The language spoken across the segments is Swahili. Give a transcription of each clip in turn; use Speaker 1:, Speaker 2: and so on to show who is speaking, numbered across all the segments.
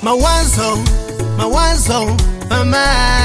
Speaker 1: mawazo mawazo mama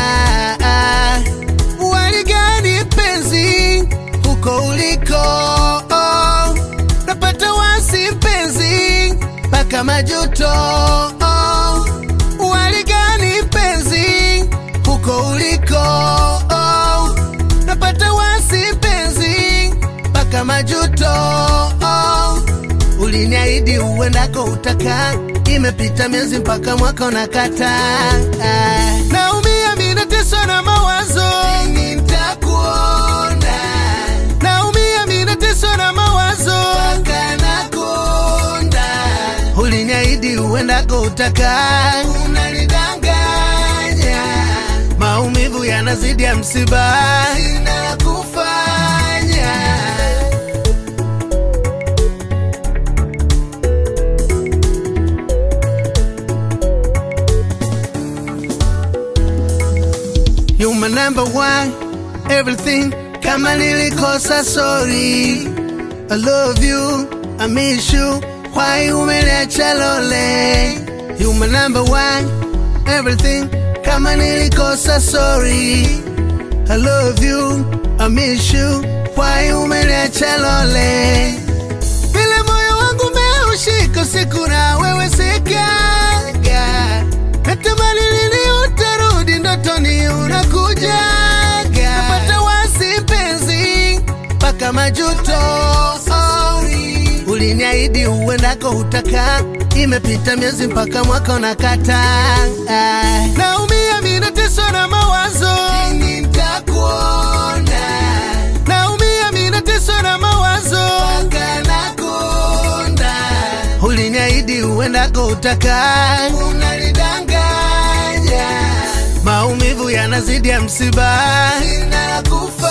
Speaker 1: waligani penzi huko uliko oh, napata wasi mpenzi mpaka majuto oh, waligani penzi huko uliko oh, napata wasi mpenzi mpaka majuto oh, uliniahidi uendako utaka imepita miezi mpaka mwaka unakata naumia minateswa na mawazo nitakuona naumia minateswa na mawazo mpaka nakonda uliniahidi uendako utaka unanidanganya maumivu yanazidi ya msiba sina la kufanya You my number one, everything. Kama nilikosa sorry. I love you, I miss you. Why umeniacha lole? You my number one, everything. Kama nilikosa sorry. I love you, I miss you. Why umeniacha lole? Vile moyo wangu umeushika siku na wewe sikaga. Natamani lini utarudi ndotoni unakujaga. Napata wasi mpenzi mpaka majuto. Uliniahidi uendako utaka, imepita miezi mpaka mwaka unakata. Naumia mimi nateswa na mawazo, nitakuona. Naumia mimi nateswa na mawazo, mpaka nakonda. Uliniahidi uendako utaka, unanidanganya. Maumivu yanazidi ya msiba, sina la kufanya.